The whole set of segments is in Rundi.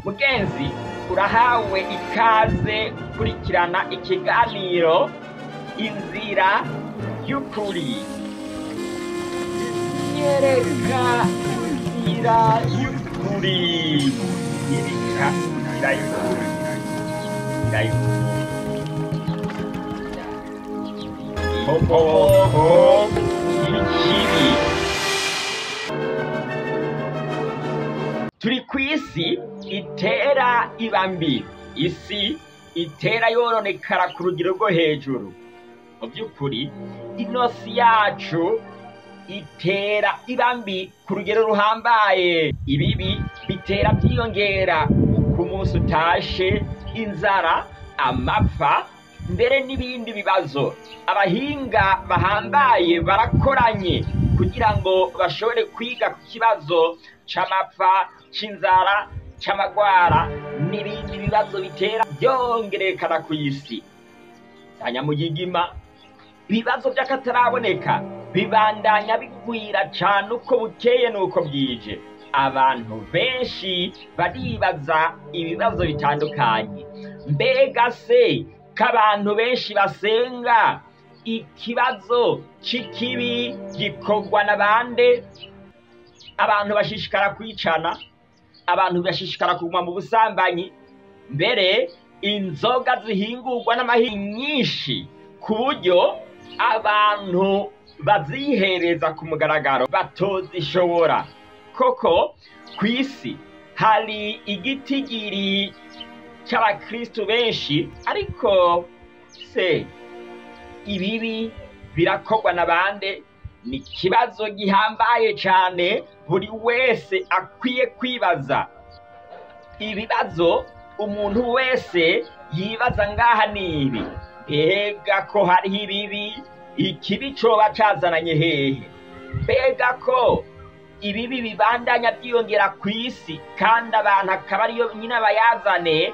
mugenzi urahawe ikaze gukurikirana ikiganiro inzira y'ukuri nyereka inzira y'ukuri nyereka inzira y'ukuri inzira y'ukuri inkomoko y'ikibi turi ku isi itera iba mbi isi itera yoronekara ku rugero rwo hejuru mu by'ukuri inosi yacu itera iba mbi ku rugero ruhambaye ibibi bitera byiyongera uko umunsi utashe inzara amapfa mbere n'ibindi bibazo abahinga bahambaye barakoranye kugira ngo bashobore kwiga ku kibazo c'amapfa c'inzara c'amagwara n'ibindi bibazo bitera byongerekana ku isi anyamugigima ibibazo by'akataraboneka bibandanya bigwira cane uko bukeye n'uko bwije abantu benshi baribaza ibibazo bitandukanye mbega se ko abantu benshi basenga ikibazo c'ikibi gikorwa na bande abantu bashishikara kwicana abantu bashishikara kuguma mu busambanyi mbere inzoga zihingurwa n'amahi nyinshi ku buryo abantu bazihereza ku mugaragaro batozishobora koko ku isi hari igitigiri cy'abakristu benshi ariko se ibibi birakorwa na bande ni ikibazo gihambaye cyane buri wese akwiye kwibaza ibibazo umuntu wese yibaza ngaha ni ibi mbega ko hariho ibibi ikibi coba cazananye hehe mbega ko ibibi bibandanya byiyongera ku isi kandi abantu akaba ariyo nyine abayazane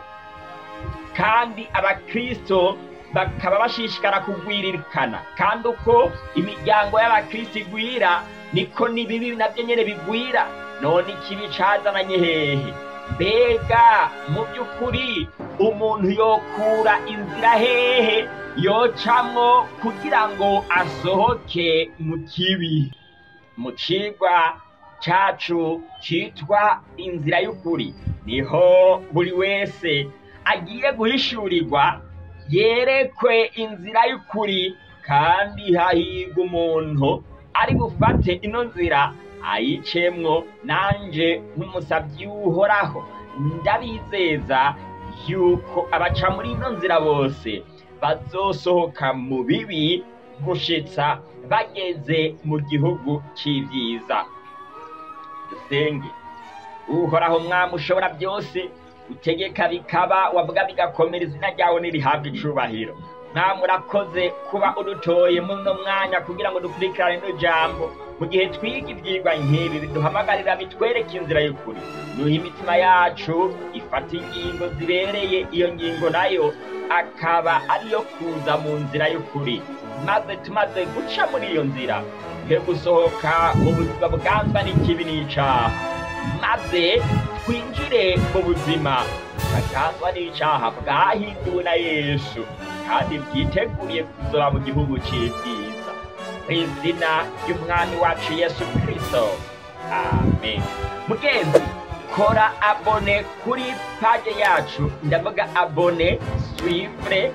kandi abakristo bakaba bashishikara kugwiririkana kandi uko imiryango y'abakristo igwira niko n'ibibi nabyo nyene bigwira none ikibi cazananye hehe mbega mu by'ukuri umuntu yokura inzira hehe yocamwo kugira ngo asohoke mu kibi mu cigwa cacu citwa inzira y'ukuri niho buri wese agiye guhishurirwa yerekwe inzira y'ukuri kandi hahirwa umuntu ari bufate ino nzira ayicemwo nanje nk'umusabyi w'uhoraho ndabizeza yuko abaca muri ino nzira bose bazosohoka mu bibi gushitsa bageze mu gihugu c'ivyiza dusenge uhoraho mwami ushobora byose utegeka bikaba wavuga bigakomera izina ryawe nirihabwa icubahiro mwami urakoze kuba udutoye muno mwanya kugira ngo dukurikirane ino jambo mu gihe twiga ivyigwa nk'ibi biduhamagarira bitwereke inzira y'ukuri nuha imitima yacu ifata ingingo zibereye iyo ngingo nayo akaba ariyo kuza mu nzira y'ukuri maze tumaze guca muri iyo nzira twe gusohoka mu buzima bwanzwa n'ikibi n'icaha maze twinjire mu buzima bwaganzwa n'icaha bwahinduwe na yesu kandi bwiteguriye kuzoba mu gihugu c'ivyiza mu izina ry'umwami wacu yesu kristo amen mugenzi kora abone kuri paje yacu ndavuga abone swivre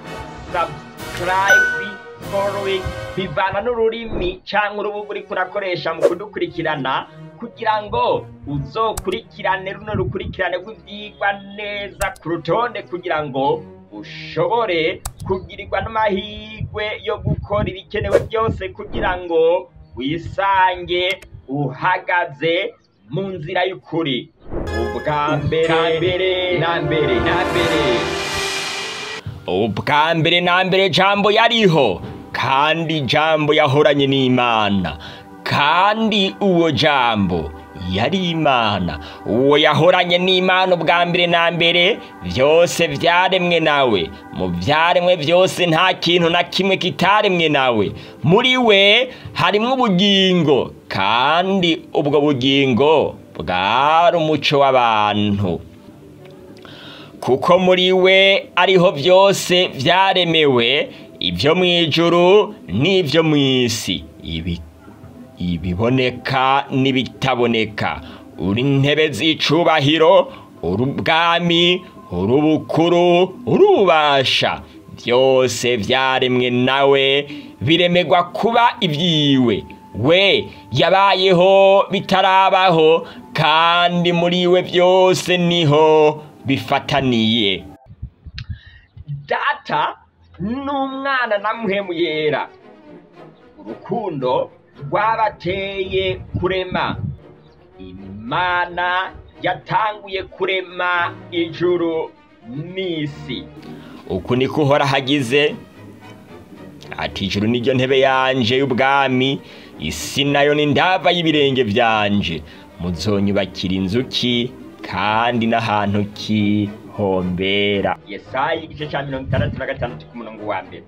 subscribe following bivana n'ururimi canke urubuga uriko urakoresha mu kudukurikirana kugira ngo uzokurikirane runo rukurikirane rw'ivyigwa neza ku rutonde kugira ngo ushobore kugirirwa n'amahirwe yo gukora ibikenewe byose kugira ngo wisange uhagaze mu nzira y'ukuri ubwa mbere na mbere na mbere ubwa mbere na mbere jambo yariho kandi jambo yahoranye n'imana kandi uwo jambo yari imana uwo yahoranye n'imana ubwa mbere na mbere byose byaremwe nawe mu byaremwe byose nta kintu na kimwe kitaremwe nawe muri we harimo ubugingo kandi ubwo bugingo bwari umuco w'abantu kuko muri we ariho byose byaremewe ibyo mu ijuru n'ibyo mu isi ibi ibiboneka n'ibitaboneka uri intebe z'icubahiro uri ubwami uri ubukuru uri ububasha byose byaremwe nawe biremegwa kuba ibyiwe we yabayeho bitarabaho kandi muri we byose niho bifataniye data n'umwana na muhemu yera urukundo rwabateye kurema imana yatanguye kurema ijuru n'isi uku niko uhora hagize ati ijuru niryo ntebe yanje y'ubwami isi nayo ni ndava y'ibirenge byanje muzonyubakira inzuki kandi n'ahantu kihombera yesaya igice cya mirongo itandatu na gatandatu ku murongo wa mbere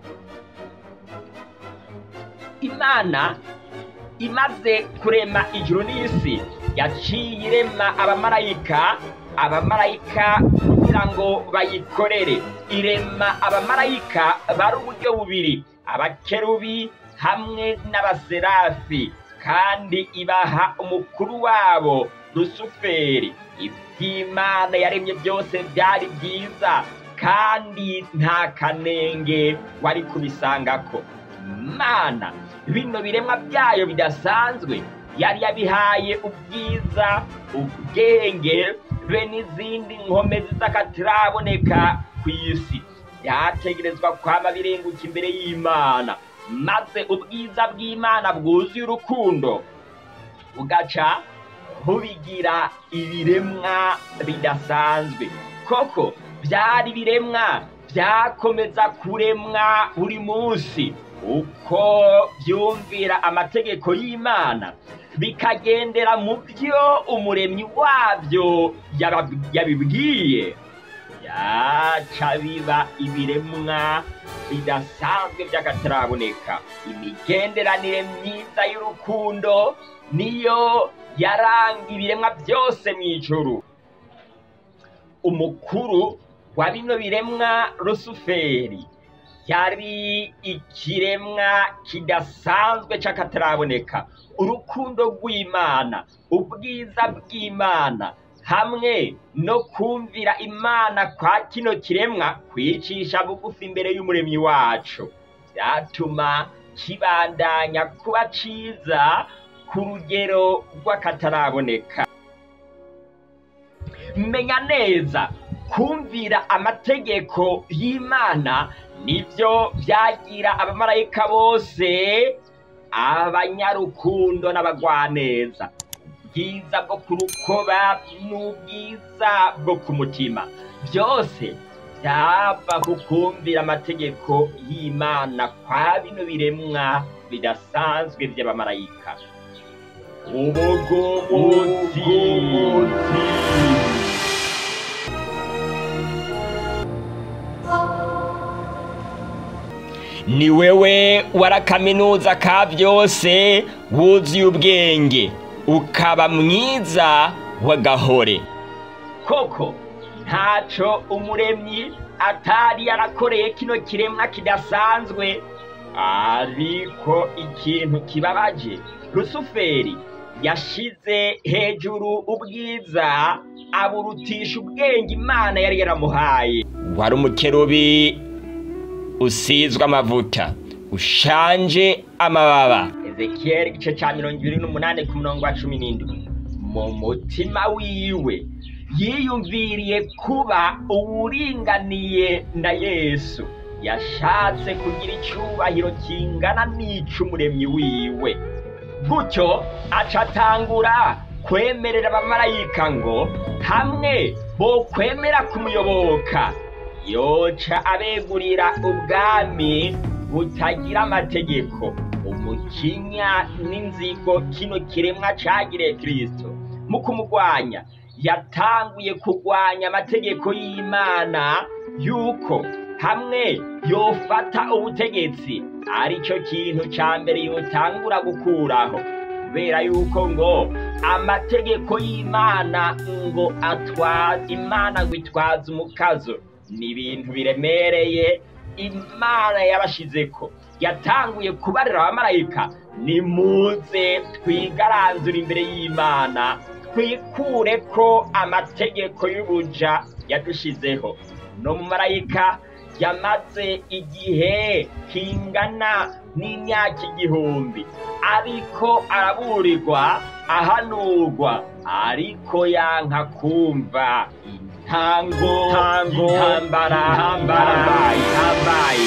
imana imaze kurema ijuru n'isi yaciye irema abamarayika abamarayika kugira ngo bayikorere irema abamarayika bari uburyo bubiri abakerubi hamwe n'abaserafi kandi ibaha umukuru wabo rusuferi iby'imana yaremye byose byari byiza kandi nta kanenge wari kubisangako imana bino biremwa byayo bidasanzwe yari yabihaye ubwiza ubwenge be n'izindi nkomezi z'akataraboneka ku isi byategerezwa kwama birenguka imbere y'imana maze ubwiza bw'imana bwuzuye urukundo bugaca bubigira ibiremwa bidasanzwe koko byari ibiremwa byakomeza kuremwa buri munsi uko byumvira amategeko y'imana bikagendera mu byo umuremyi wabyo yabibwiye yaca biba ibiremwa bidasanzwe by'akataraboneka imigenderanire myiza y'urukundo niyo yaranga ibiremwa byose mu ijuru umukuru wa bino biremwa rusuferi yari ikiremwa kidasanzwe cy'akataraboneka urukundo rw'imana ubwiza bw'imana hamwe no kumvira imana kwa kino kiremwa kwicisha bugufi imbere y'umuremyi wacu byatuma kibandanya kuba cyiza ku rugero rw'akataraboneka menya neza kumvira amategeko y'imana nibyo byagira abamarayika bose abanyarukundo n'abagwaneza ubwiza bwo ku rukoba n'ubwiza bwo ku mutima byose byava ku kumvira amategeko y'imana kwa bino biremwa bidasanzwe by'abamarayika ubugumutsi ni wewe warakaminuza ka byose wuzuye ubwenge ukaba mwiza w'agahore koko ntaco umuremyi atari yarakoreye kino kiremwa kidasanzwe ariko ikintu kibabaje rusuferi yashize hejuru ubwiza aburutisha ubwenge imana yari yaramuhaye wari umukerubi usizwe amavuta ushanje amababa ezekiyeli igice cya mirongo ibiri n'umunani ku murongo wa cumi n'indwi mu mutima wiwe yiyumviriye kuba uwuringaniye na yesu yashatse kugira icyubahiro kingana n'ic'umuremyi wiwe gutyo acatangura kwemerera abamarayika ngo hamwe bokwemera kumuyoboka yoca abegurira ubwami butagira amategeko umukinya n'inzigo kino kiremwa cagiriye kristo mu kumugwanya yatanguye kugwanya amategeko y'imana yuko hamwe yofata ubutegetsi aricyo kintu ca mbere yotangura gukuraho kubera yuko ngo amategeko y'imana ngo atwaza imana ngo itwaze umukazo ni ibintu biremereye imana yabashizeko yatanguye kubarira abamarayika nimuze twigaranzura imbere y'imana twikure ko amategeko y'ubuja yadushizeho no mu marayika yamaze igihe kingana n'imyaka igihumbi ariko araburirwa ahanurwa ariko yanka kumva intango intambara intambara ihambaye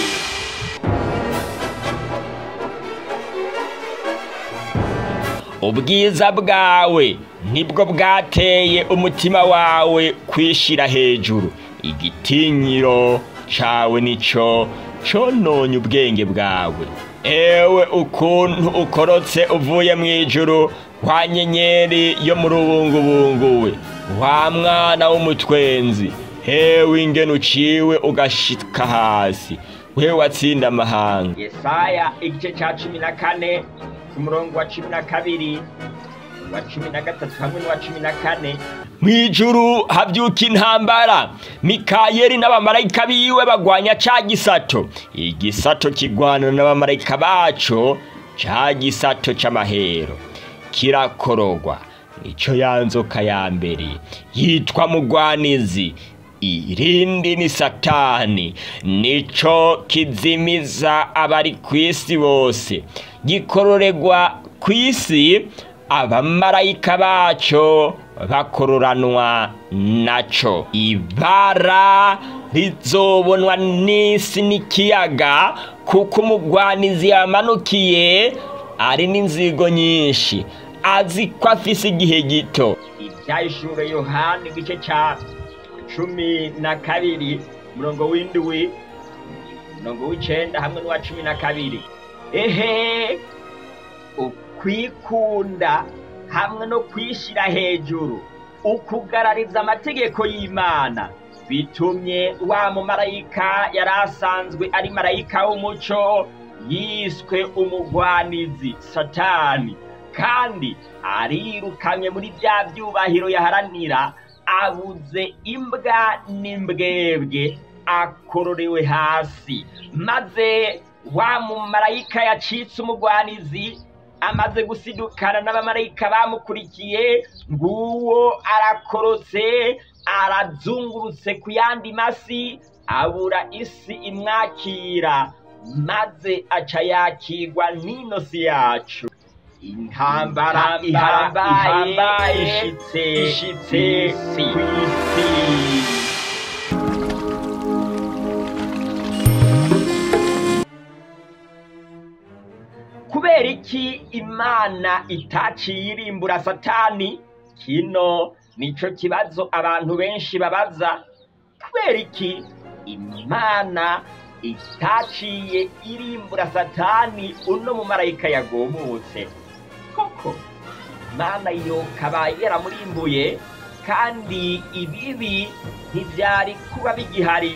ubwiza bwawe nibwo bwateye umutima wawe kwishira hejuru igitinyiro cawe nico cononye ubwenge bwawe ewe ukuntu ukorotse uvuye mu ijuru kwa nyenyeri yo mu rubungubungu we wa mwana w'umutwenzi hewe ingene uciwe ugashika hasi we watsinda amahanga yesaya igice ca cumi na kane ku murongo wa cumi na kabiri wa cumi na gatatu hamwe n'uwa cumi na kane mw'ijuru havyuka intambara mikayeli n'abamarayika biwe bagwanya ca gisato igisato kigwana n'abamarayika baco ca gisato c'amahero kirakorogwa nico ya nzoka ya mbere yitwa mugwanizi irindi ni satani nico kizimiza abari kw'isi bose gikororegwa kw'isi abamarayika baco bakororanwa naco ibara rizobonwa n'isi n'ikiyaga kuko umugwanizi yamanukiye ari n'inzigo nyinshi azi ko afise igihe gito ivyayishure yohani igice ca cumi na kabiri umurongo w'indwi umurongo w'icenda hamwe n'uwa cumi na kabiri ehe ukwikunda hamwe no kwishira hejuru ukugarariza amategeko y'imana bitumye wa mumarayika yari asanzwe ari marayika w'umuco yiswe umugwanizi satani kandi arirukanywe muri bya byubahiro yaharanira abuze imbwa n'imbwebwe akororewe hasi maze wa mumarayika yacitse umugwanizi amaze gusidukana n'abamarayika bamukurikiye nguwo arakorotse arazungurutse ku yandi masi abura isi imwakira maze aca yakigwa n'ino si yacu intambara ihambaye ishitse ishitse kw'isi kubera iki imana itaciye irimbura satani kino nico kibazo abantu benshi babaza kubera iki imana itaciye irimbura satani uno mumarayika yagomutse koko imana yokaba yaramurimbuye kandi ibibi ntivyari kuba bigihari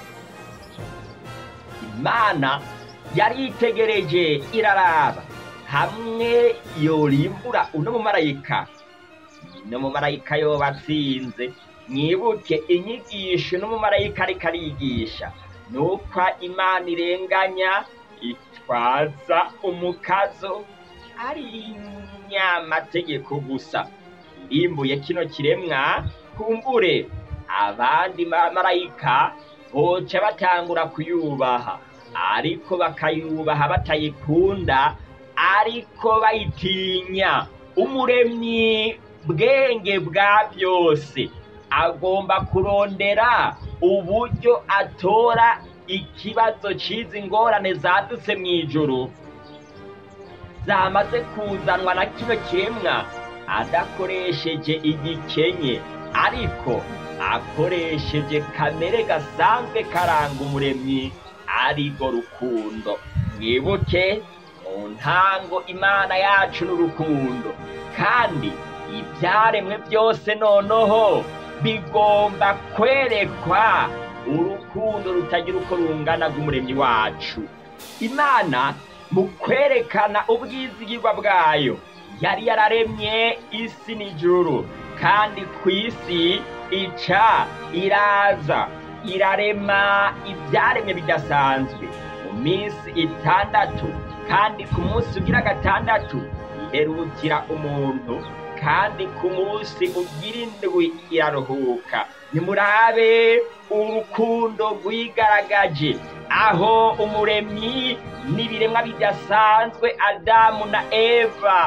imana yaritegereje iraraba hamwe yorimbura uno mumarayika no mumarayika yoba atsinze mwibuke inyigisho n'umumarayika ariko arigisha nuko imana irenganya itwaza umukazo ari nyamategeko gusa irimbuye kino kiremwa kumbure abandi bamarayika boca batangura kuyubaha ariko bakayubaha batayikunda ariko bayitinya umuremyi bwenge bwa byose agomba kurondera uburyo atora ikibazo c'izi ngorane zadutse mu ijuru zamaze kuzanwa na kino kiremwa adakoresheje igikenye ariko akoresheje kamere gasanzwe karanga umuremyi arigo rukundo mwibuke mu ntango imana yacu n'urukundo kandi ibyaremwe byose noneho bigomba kwerekwa urukundo rutagira uko rungana rw'umuremyi wacu imana mu kwerekana ubwizigirwa bwayo yari yararemye isi n'ijuru kandi ku isi ica iraza irarema ibyaremye bidasanzwe mu minsi itandatu kandi ku munsi ugira gatandatu iherukira umuntu kandi ku munsi ugira indwi iraruhuka nimurabe urukundo rwigaragaje aho umuremyi n'ibiremwa bidasanzwe adamu na eva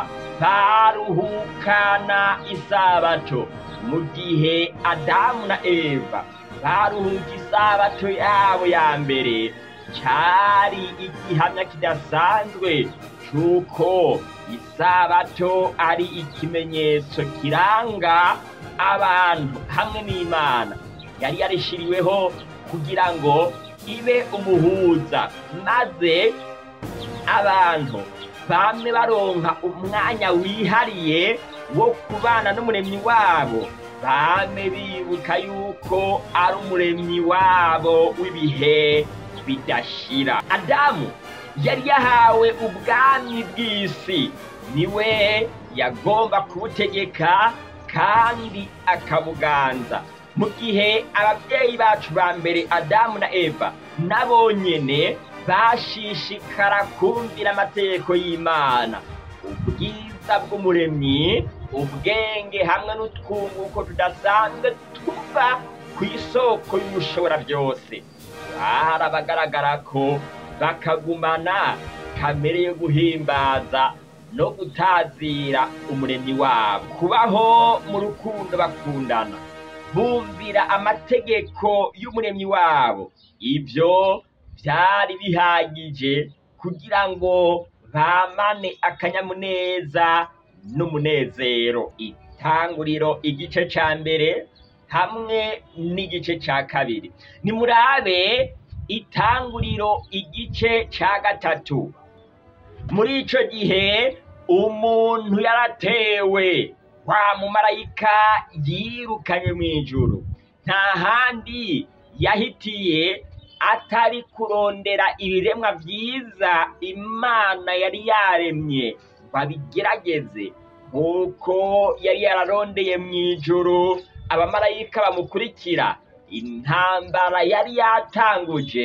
baruhukana isabato mu gihe adamu na eva baruhuka isabato yabo ya mbere cyari igihamya kidasanzwe cy'uko isabato ari ikimenyetso kiranga abantu hamwe n'imana yari yarishiriweho kugira ngo ibe umuhuza maze abantu bamwe baronka umwanya wihariye wo kubana n'umuremyi wabo bame bibuka yuko ari umuremyi wabo w'ibihe bidashira adamu yari yahawe ubwami bw'isi niwe yagomba kubutegeka kandi akabuganza mu gihe ababyeyi bacu ba mbere adamu na eva nabo nyene bashishikara kumvira amategeko y'imana ubwiza bw'umuremyi ubwenge hamwe n'utwunguko tudasanzwe tuva ku isoko y'ubushobora byose hari abagaragara ko bakagumana kamere yo guhimbaza no gutazira umuremyi wabo kubaho mu rukundo bakundana bumvira amategeko y'umuremyi wabo ibyo byari bihagije kugira ngo bamane akanyamuneza n'umunezero itanguriro igice cya mbere hamwe n'igice cya kabiri nimurabe itanguriro igice cya gatatu muri icyo gihe umuntu yaratewe wa mumarayika yirukanye mu ijuru nta handi yahitiye atari kurondera ibiremwa byiza imana yari yaremye ngo abigerageze nk'uko yari yararondeye mu ijuru abamarayika bamukurikira intambara yari yatanguje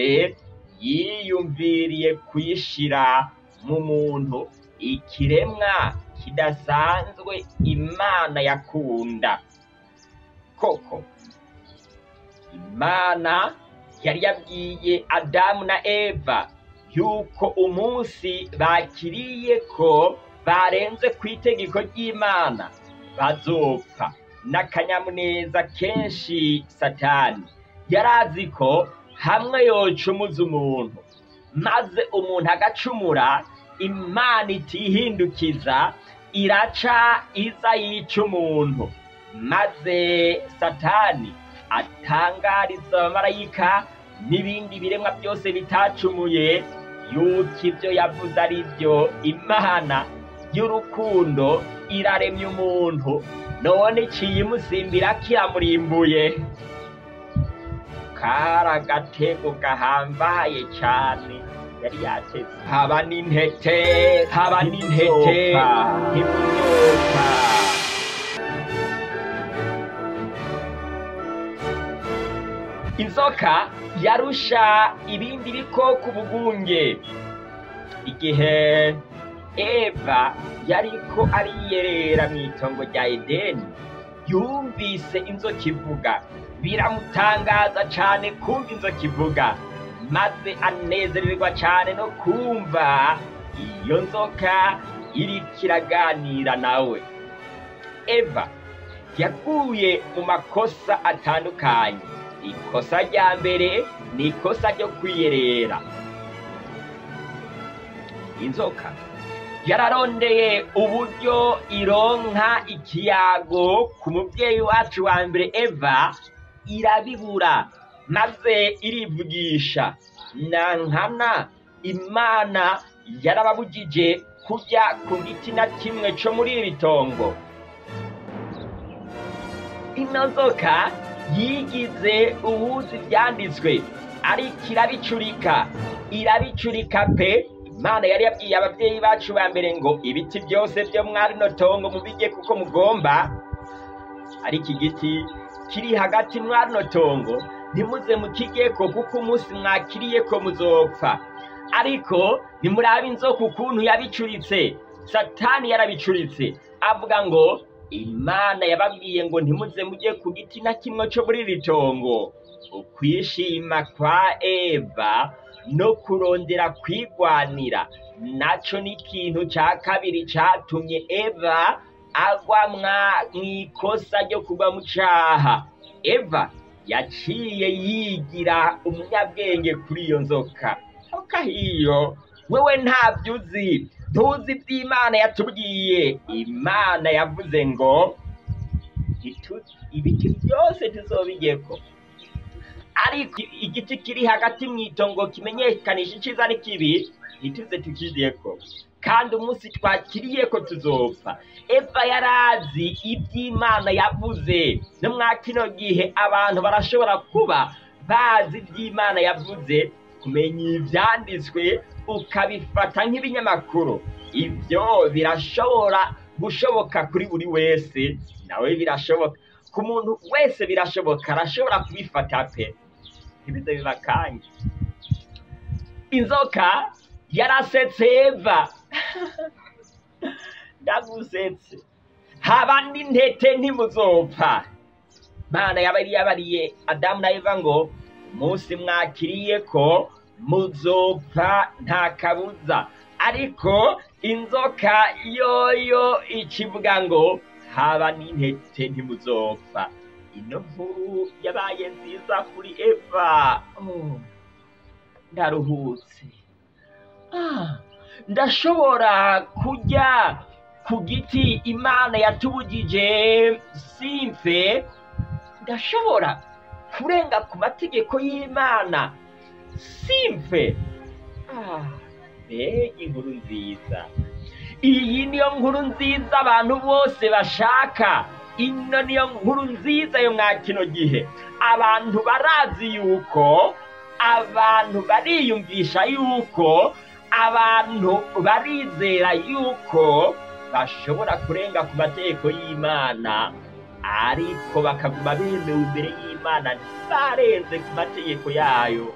yiyumviriye kuyishira mu muntu ikiremwa kidasanzwe imana yakunda koko imana yari yabwiye adamu na eva yuko umunsi bakiriye ko barenze ku itegeko ry'imana bazopfa n'akanyamuneza kenshi satani yari azi ko hamwe yocumuza umuntu maze umuntu agacumura imana itihindukiza iraca iza yica umuntu maze satani atangariza abamarayika n'ibindi biremwa byose bitacumuye yuko ibyo yavuze ari byo imana y'urukundo iraremye umuntu none iciye imusimbira kiramurimbuye kari agatego gahambaye cyane yari yateze haba n'intete haba n'intete nk'imyuka inzoka yarusha ibindi bikoko ubugunge igihe eva yariko ariyerera mu itongo rya edeni yumvise inzoka ivuga biramutangaza cyane kumva inzoka ivuga maze anezererwa cyane no kumva iyo nzoka iriko iraganira nawe eva yaguye mu makosa atandukanye ikosa rya mbere ni ikosa ryo kwiyerera inzoka yararondeye uburyo ironka ikiyago ku mubyeyi wacu wa mbere eva irabibura maze irivugisha na nkana imana yarababujije kujya ku giti na kimwe cyo muri iri tongo ino nzoka yigize uwuzi ibyanditswe ariko irabicurika irabicurika pe imana yari yabwiye ababyeyi bacu ba mbere ngo ibiti byose byo mwari no tongo mubirye kuko mugomba ariko igiti kiri hagati mwari no tongo ntimuze mukigeko kuko umunsi mwakiriyeko muzopfa ariko nimurabe inzoka ukuntu yabicuritse satani yarabicuritse avuga ngo imana yababwiye ngo ntimuze mujye ku giti na kimwe cyo muri iri tongo ukwishima kwa eva no kurondera kwigwanira naco ni ikintu ca kabiri catumye eva agwa mw'ikosa ryo kugwa mu caha eva yaciye yigira umunyabwenge kuri iyo nzoka nzoka hiyo wewe ntabyo uzi ntuzi iby'imana yatubwiye imana yavuze ngo ibiti byose tuzobigeko ariko igiti kiri hagati mu itongo kimenyekanisha icyiza n'ikibi ntituze tukiriyeko kandi umunsi twakiriyeko tuzopfa eva yarazi iby'imana yavuze no mwa kino gihe abantu barashobora kuba bazi iby'imana yavuze kumenya ibyanditswe ukabifata nk'ibinyamakuru ibyo birashobora gushoboka kuri buri wese nawe birashoboka ku muntu wese birashoboka arashobora kubifata pe ntibize bibakanye inzoka yarasetse eva ndagusetse haba n'intete ntimuzopfa mana yabari yabariye adamu na eva ngo umunsi mwakiriye ko muzopfa nta kabuza ariko inzoka yoyo ikivuga ngo haba n'intete ntimuzopfa ino nkuru yabaye nziza kuri eva Oh, ndaruhutse Ah, ndashobora kurya ku giti imana yatubugije simfe ndashobora kurenga ku mategeko y'imana simfe Ah, mbega inkuru nziza iyi niyo nkuru nziza abantu bose bashaka ino niyo nkuru nziza yo mwa kino gihe abantu barazi yuko abantu bariyumvisha yuko abantu barizera yuko bashobora kurenga ku mategeko y'imana ariko bakaguma bemewe imbere y'imana ntibarenze ku mategeko yayo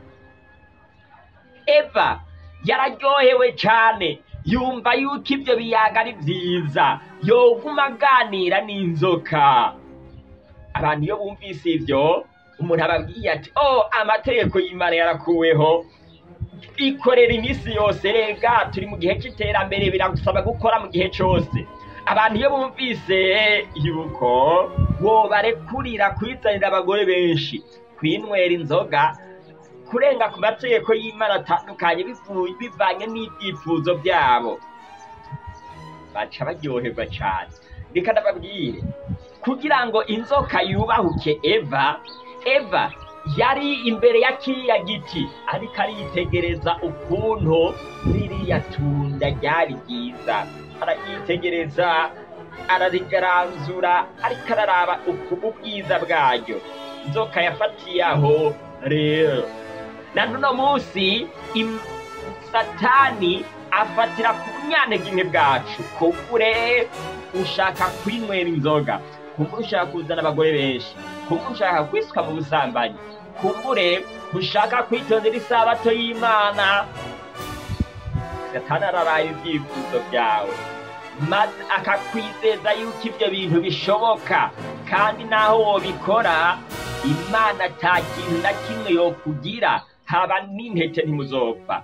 eva yararyohewe cyane yumva yuko ibyo biyaga ari byiza yoguma aganira n'inzoka abantu iyo bumvise ibyo umuntu ababwiye ati oh amategeko y'imana yarakuweho ikorera iminsi yose rega turi mu gihe cy'iterambere biragusaba gukora mu gihe cyose abantu iyo bumvise yuko wobarekurira kwizanira abagore benshi kwinywera inzoga kurenga ku mategeko y'imana atandukanye bivu- bivanye n'ibyifuzo byabo baca baryoherwa cyane reka ndababwire kugira ngo inzoka yubahuke eva eva yari imbere ya kiriya giti ariko aritegereza ukuntu ririya tunda ryari ryiza araryitegereza ararigaranzura ariko araraba ukuntu ubwiza bwaryo inzoka yafatiye aho rero na n'uno munsi im- satani afatira ku bunyanteginke bwacu kumbure ushaka kwinywera inzoga kumbure ushaka kuzana abagore benshi kumbure ushaka kwisuka mu busambanyi kumbure ushaka kwitondera isabato y'imana satani araraye ibyifuzo byawe maze akakwizeza yuko ibyo bintu bishoboka kandi naho wobikora imana nta kintu na kimwe yokugira haba n'intete ntimuzopfa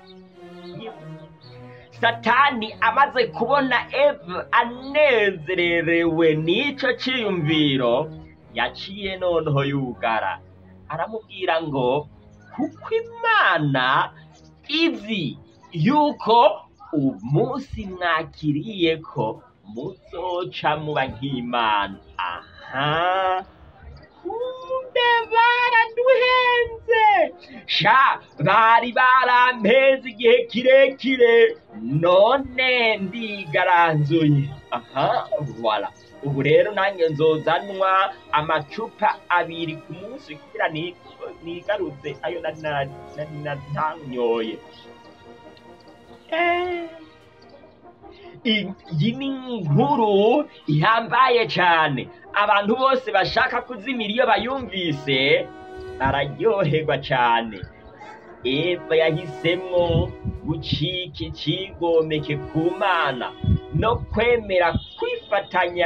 satani amaze kubona eva anezererewe n'ico ciyumviro yaciye noneho yugara aramubwira ngo kuko imana izi yuko umunsi mwakiriye ko muzoca muba nk'imana aha kumbe baraduhenze sha bari barampeze igihe kirekire none ndigaranzuye aha voila ubu rero nanjye nzozanwa amacupa abiri ku munsi kugira ni- nigaruze ayo nari na- nari natanyoye iyi ni inkuru ihambaye cyane abantu bose bashaka kuzimira iyo bayumvise bararyoherwa cyane eva yahisemo gucika ikigomeke ku mana no kwemera kwifatanya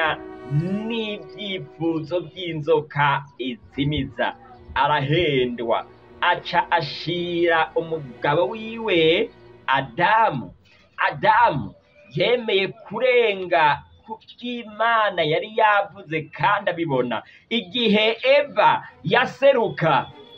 n'ibyifuzo by'inzoka izimiza arahendwa aca ashira umugabo wiwe adamu adamu yemeye kurenga ku by'imana yari yavuze kandi abibona igihe eva yaseruka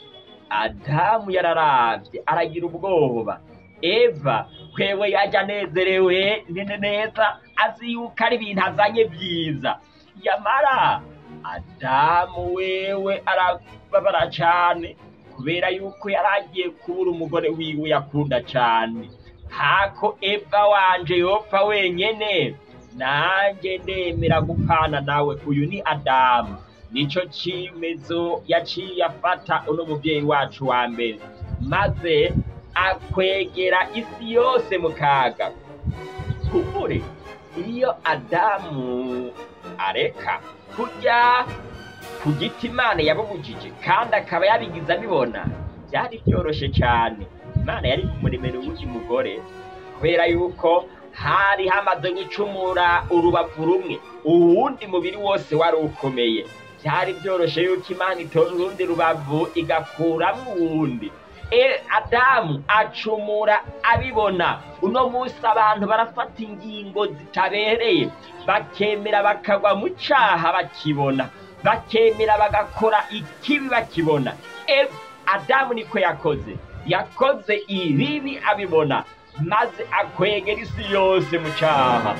adamu yararabye aragira ubwoba eva kwewe yajya anezerewe nene neza azi yuko ari ibintu azanye byiza yamara adamu wewe arababara cyane kubera yuko yari agiye kubura umugore wiwe yakunda cyane hako eva wanje yopfa wenyene nanjye ndemera gupana nawe uyu ni adamu nico cimezo yaciye afata uno muvyeyi wacu wa mbere maze akwegera isi yose mu kaga kubure iyo adamu areka kurya ku giti imana yabubujije kandi akaba yabigize abibona byari byoroshe cyane imana yari kumuremera uwundi mugore kubera yuko hari hamaze gucumura urubavu rumwe uwundi mubiri wose wari ukomeye byari byoroshe yuko imana itora urundi rubavu igakuramwo uwundi e adamu acumura abibona uno munsi abantu barafata ingingo zitabereye bakemera bakagwa mu caha bakibona bakemera bagakora ikibi bakibona e adamu niko yakoze yakoze ibibi abibona maze akwegera isi yose mu caha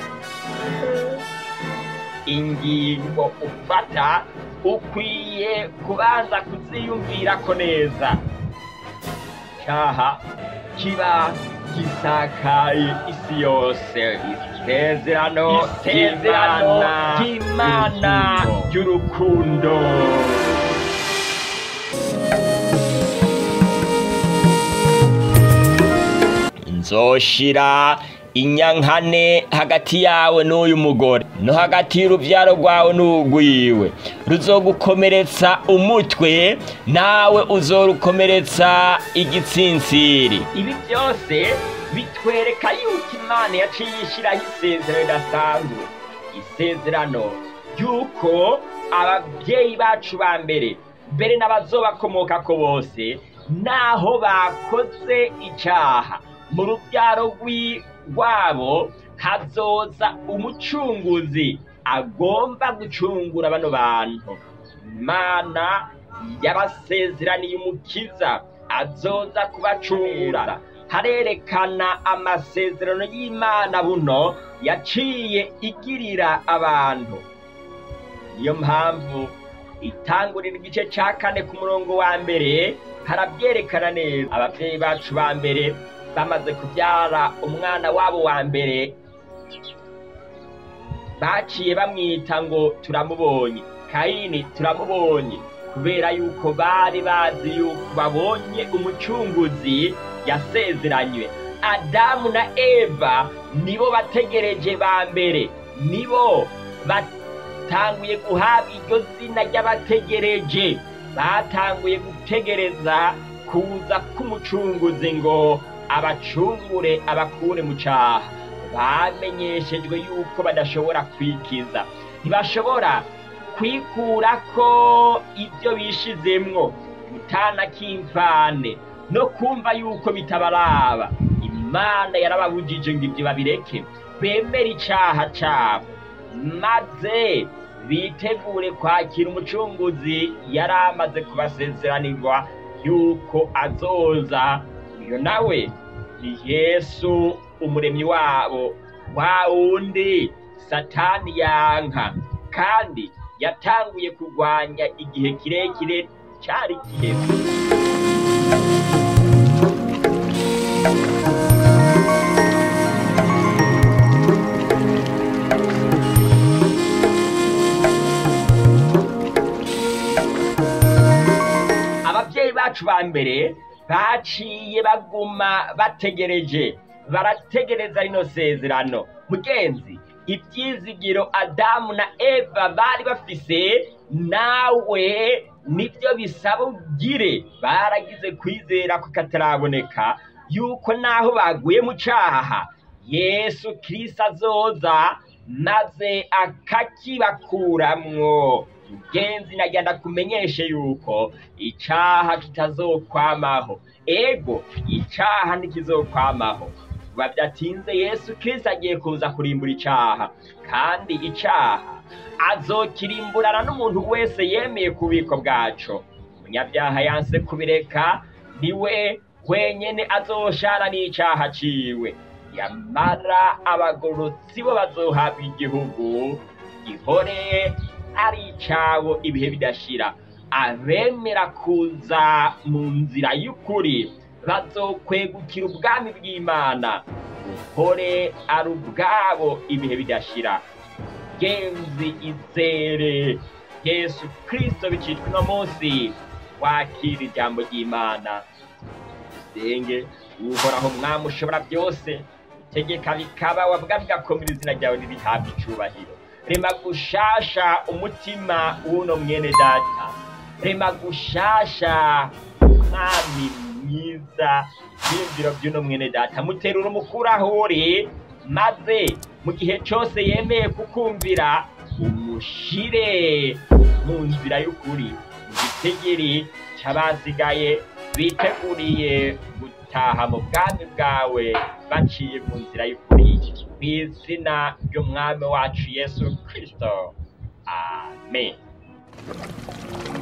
ingingo ufata ukwiye kubanza kuziyumvirako neza cyaha kiba gisakaye isi yose isezerano Isezerano ry'imana ry'Imana ry'urukundo nzoshira inyankane hagati yawe n'uyu mugore no hagati y'urubyaro rwawe n'urwiwe ruzogukomeretsa umutwe nawe uzorukomeretsa igitsinsiri ibi byose bitwereka yuko imana yaciye ishyiraho isezerano ridasanzwe isezerano ry'uko ababyeyi bacu ba mbere mbere n'abazobakomokako bose naho bakoze icyaha mu rubyaro rwi- rwabo hazoza umucunguzi agomba gucungura bano bantu imana yabasezeraniye umukiza azoza kubacungura harerekana amasezerano y'imana buno yaciye igirira abantu niyo mpamvu itangurira igice cya kane ku murongo wa mbere harabyerekana neza ababyeyi bacu ba mbere bamaze kubyara umwana wabo wa mbere baciye bamwita ngo turamubonye kayini turamubonye kubera yuko bari bazi yuko babonye umucunguzi yasezeranywe adamu na eva nibo bategereje ba mbere nibo batanguye guhabwa iryo zina ry'abategereje batanguye gutegereza kuza k'umucunguzi ngo abacungure abakure mu cyaha bamenyeshejwe yuko badashobora kwikiza ntibashobora kwikura ko ibyo bishizemwo gutana k'imvane no kumva yuko bitabaraba imana yarababujije ngo ibyo babireke bemere icyaha cyabo maze bitegure kwakira umucunguzi yari amaze kubasezeranirwa yuko azoza uyo nawe ni yesu umuremyi wabo wa wundi satani yanka kandi yatanguye kurwanya igihe kirekire cyari giheze ababyeyi bacu ba mbere baciye baguma bategereje barategereza rino sezerano mugenzi ibyizigiro adamu na eva bari bafise nawe nibyo bisaba ugire baragize kwizera ko kataraboneka yuko naho baguye mu cyaha yesu kirisito azoza maze akakibakuramwo mugenzi nagenda kumenyeshe yuko icyaha kitazokwamaho ego icyaha ntikizokwamaho biba byatinze yesu kirisito agiye kuza kurimbura icyaha kandi icyaha azokirimburana n'umuntu wese yemeye ku bubiko bwaco umunyabyaha yanse kubireka niwe wenyene azoshana n'icyaha ciwe yamara abagorotsi bo bazohabwa igihugu gihore ari icabo ibihe bidashira abemera kuza mu nzira y'ukuri bazokwegukira ubwami bw'imana buhore ari ubwabo ibihe bidashira genzi izere yesu kirisito bicitwa uno munsi wakira ijambo ry'imana dusenge uhoraho mwami ushobora byose utegeka bikaba wavuga bigakomera izina ryawe ntirihabwe icubahiro rema gushasha umutima w'uno mwene data rema gushasha mwami mwiza byiyumviro by'uno mwene data muterura umukuru aho uri maze mu gihe cyose yemeye kukumvira umushire mu nzira y'ukuri mu gitegeri cy'abasigaye biteguriye gutaha mu bwami bwawe baciye mu nzira y'ukuri mu izina ry'umwami wacu yesu kirisito amen